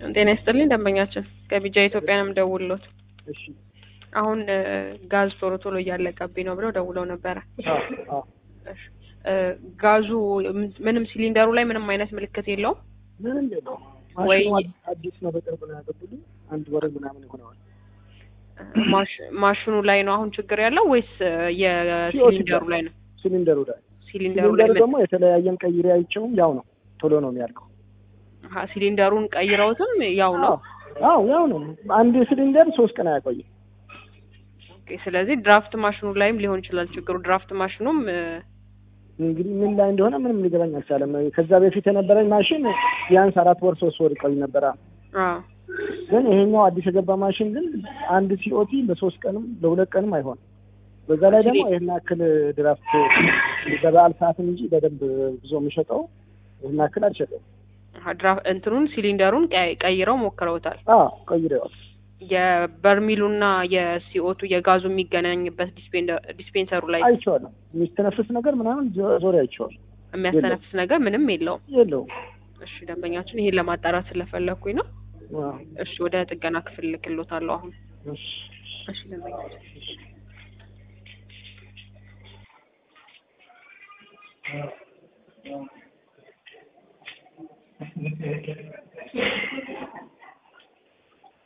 ጤና ይስጥልኝ ደንበኛችን ከቢጃ ኢትዮጵያ ነው የምደውልሎት። እሺ አሁን እ ጋዝ ቶሎ ቶሎ እያለቀብኝ ነው ብለው ደውለው ነበረ። አዎ አዎ እሺ እ ጋዙ ምንም ሲሊንደሩ ላይ ምንም አይነት ምልክት የለውም። ምንም የለውም። ወይ- ማሽኑ አዲስ- አዲስ ነው። በቅርብ ነው ያገቡልኝ። አንድ ወር ምናምን ይሆነዋል። እ ማሽ- ማሽኑ ላይ ነው አሁን ችግር ያለው ወይስ እ የሲሊንደሩ ላይ ነው? ሲሊንደሩ ላይ ሲሊንደሩ ላይ ሲሊንደሩ ምን- ደግሞ የተለያየም ቀይሬ አይቼውም ያው ነው፣ ቶሎ ነው የሚያልቀው። አሀ፣ ሲሊንደሩን ቀይረውትም ያው ነው። አዎ ያው ነው። አንድ ሲሊንደር ሶስት ቀን አያቆይም። ኦኬ፣ ስለዚህ ድራፍት ማሽኑ ላይም ሊሆን ይችላል ችግሩ። ድራፍት ማሽኑም እ እንግዲህ ምን ላይ እንደሆነ ምንም ሊገባኝ አልቻለም። ከዛ በፊት የነበረኝ ማሽን ቢያንስ አራት ወር ሶስት ወር ይቆይ ነበረ። አዎ ግን ይሄኛው አዲስ የገባ ማሽን ግን አንድ ሲኦቲ ለሶስት ቀንም ለሁለት ቀንም አይሆንም። በዛ ላይ ደግሞ ይህን ያክል ድራፍት በበዓል ሰዓትም እንጂ በደንብ ብዙ የሚሸጠው ይህን ያክል አልሸጠም። አሀ፣ ድራፍ- እንትኑን ሲሊንደሩን ቀይ- ቀይረው ሞክረውታል። አዎ ቀይሬዋል። የበርሚሉና የሲኦቱ የጋዙ የሚገናኝበት ዲስፔንደ- ዲስፔንሰሩ ላይ አይቼዋለሁ። የሚስተነፍስ ነገር ምናምን ዞ- ዞሬ አይቼዋለሁ። የሚያስተነፍስ ነገር ምንም የለውም። የለውም። እሺ ደንበኛችን ይሄን ለማጣራት ስለፈለኩኝ ነው። አዎ። እሺ ወደ ጥገና ክፍል ልክሎታለሁ አሁን። እሺ። እሺ ደንበኛችን